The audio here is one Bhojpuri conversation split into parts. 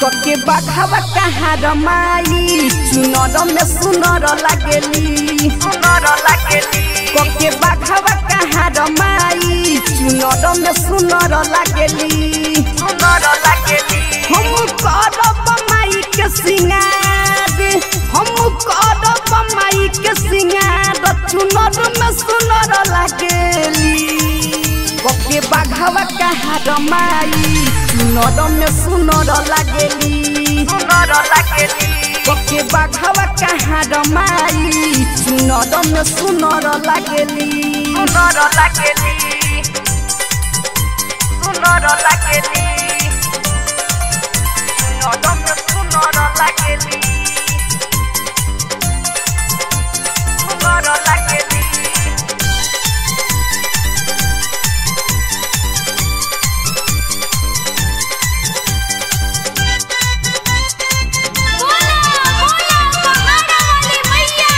कके बाघावा कहाँ रमाई चुनर में सुनर लागेली सुनर लागेली कके बाघावा कहाँ रमाई चुनर में सुनर लागेली सुनर लागेली हम करब माई के सिंगार हम करब माई के सिंगार चुनर में सुनर लागेली कके बाघावा कहाँ रमाई चुनर में सुनर लागेली सुनर लागेली कके बाघावा कहाँ रमाई चुनर में सुनर लागेली सुनर लागेली सुनर लागेली चुनर में सुनर लागेली सुनर लागेली बोला बोला पहाड़ा वाली मैया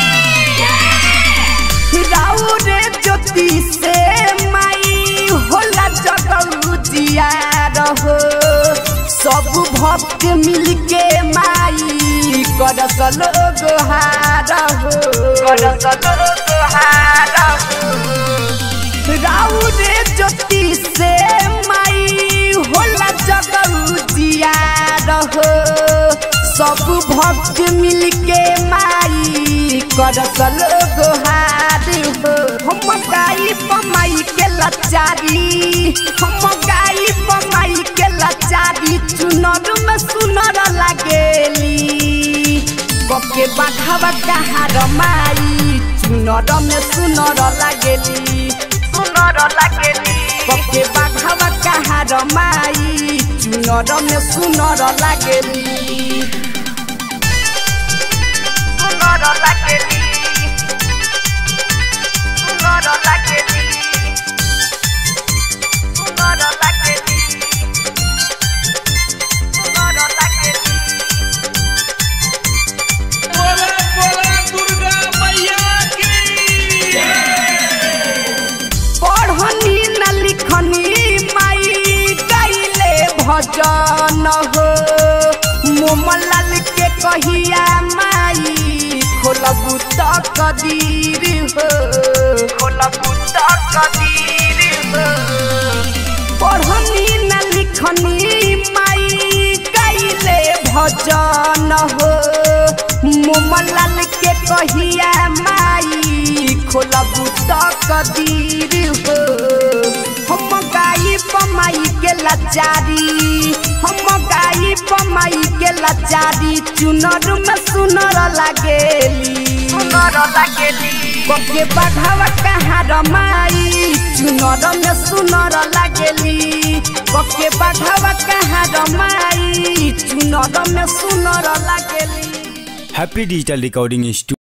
की राउ रे ज्योति से माई होला जगौतिया रहो सब भक्त मिलके माई करस लोग हार हो करस लोग हार हो राउ रे ज्योति से माई होला जगौतिया रहो सब भक्त मिलके माई करस लोग हार हो हम गाई पमाई के लचारी हम गाई पमाई के लचारी चुनर में सुनर लागेली कके बाघावा कहाँ रमाई चुनर में सुनर लागेली सुनर लागेली कके बाघावा कहाँ रमाई चुनर में सुनर लागेली सुनर लागेली सुनर लागेली सुनर लागेली सुनर लागेली बोला बोला दुर्गा मैया की पढ़नी न लिखनी माई गाइले भजन हो मोमलाल के कहिया माई खोलबू त कदीर हो खोलबू त कदीर हो पढ़नी न लिखनी माई गाइले भजन हो मोमलाल के कहिया माई खोलबू त कदीर हो हम गाई पमाई के लाचारी हम गाई पमाई के लाचारी चुनर में सुनर लागेली सुनर लागेली कके बाघावा कहाँ रमाई चुनर में सुनर लागेली कके बाघावा कहाँ रमाई चुनर में सुनर लागेली हैप्पी डिजिटल रिकॉर्डिंग इंस्टीट्यूट